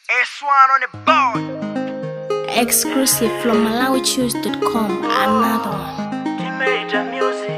S1 on the board. Exclusive from MalawiChoose.com. Another one. Teenager music.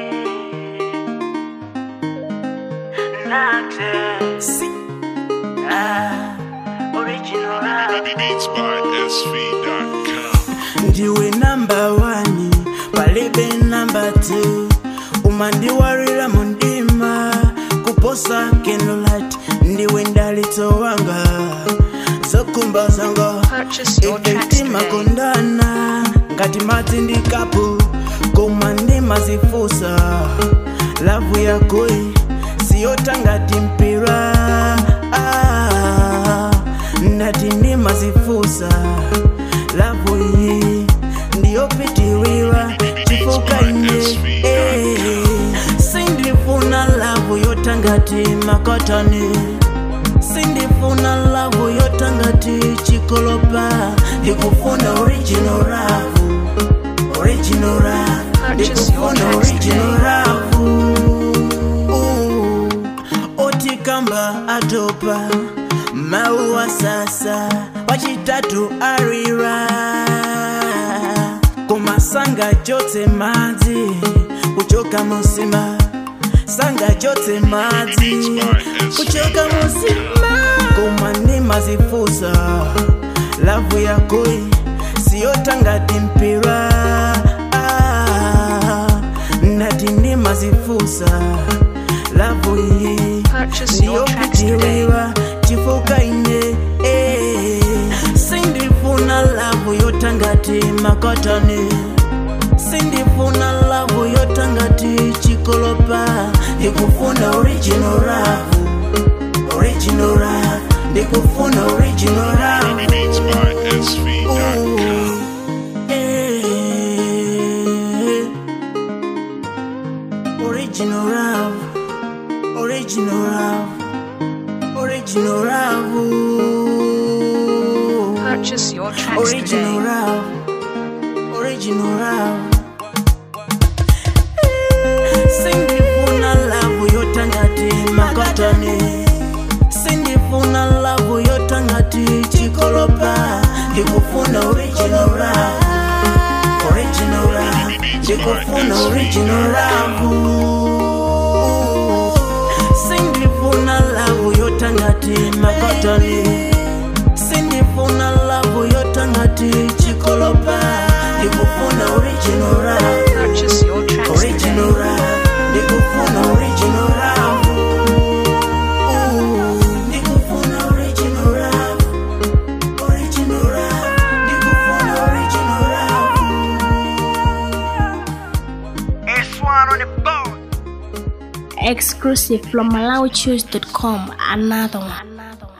Naxe. Ah, original. Beats by SV.com. ndiwe namba wani palibe namba tu umandiwarira mundima kuposa candlelight ndiwe ndalito wanga zokumba zanga Purchase your tracks efekti today. makondana ngati madzi ndi kapu koma ndimazifusa lavu yakoyi siyota ngati mpira ah, ndati ndimazifusa lavu iyi ndiyopitirira chifuka ine eh, sindifuna lavu yotangati makotoni sindifuna lavu yotangati chikolopa ndikufuna original ravu original ravu Purchase your ndikufuna tracks original today. ravu Uh, otikamba atopa mauwa sasa wachitatu arira kumasanga chotse madzi kuchoka musima sanga chotse madzi kuchoka musima koma ndimazifusa lavu yakoyi siyotangati mpira ah, ndati ndimazifusa lavu iyi Purchase your tracks today. ndiyopitirira chifuka ine eh, sindifuna lavu yotangati makotoni sindifuna lavu yotangati chikolopa ndikufuna original ravu original ravu ndikufuna original ravu Beats by SV.com. Eh, original love, original love, original love, Purchase your tracks original today. love, original love. Sindifuna love yotangati makotoni sindifuna love yotangati chikolopa ndikufuna original love original love ndikufuna original love sindifuna love yotangati makotoni sindifuna love yotangati chikolopa ndikufuna original love Purchase your tracks original today. love ndikufuna original love Ooh, ndikufuna original love original love ndikufuna original love S1 on the board. Exclusive from MalawiChoose.com. Another one. Another one.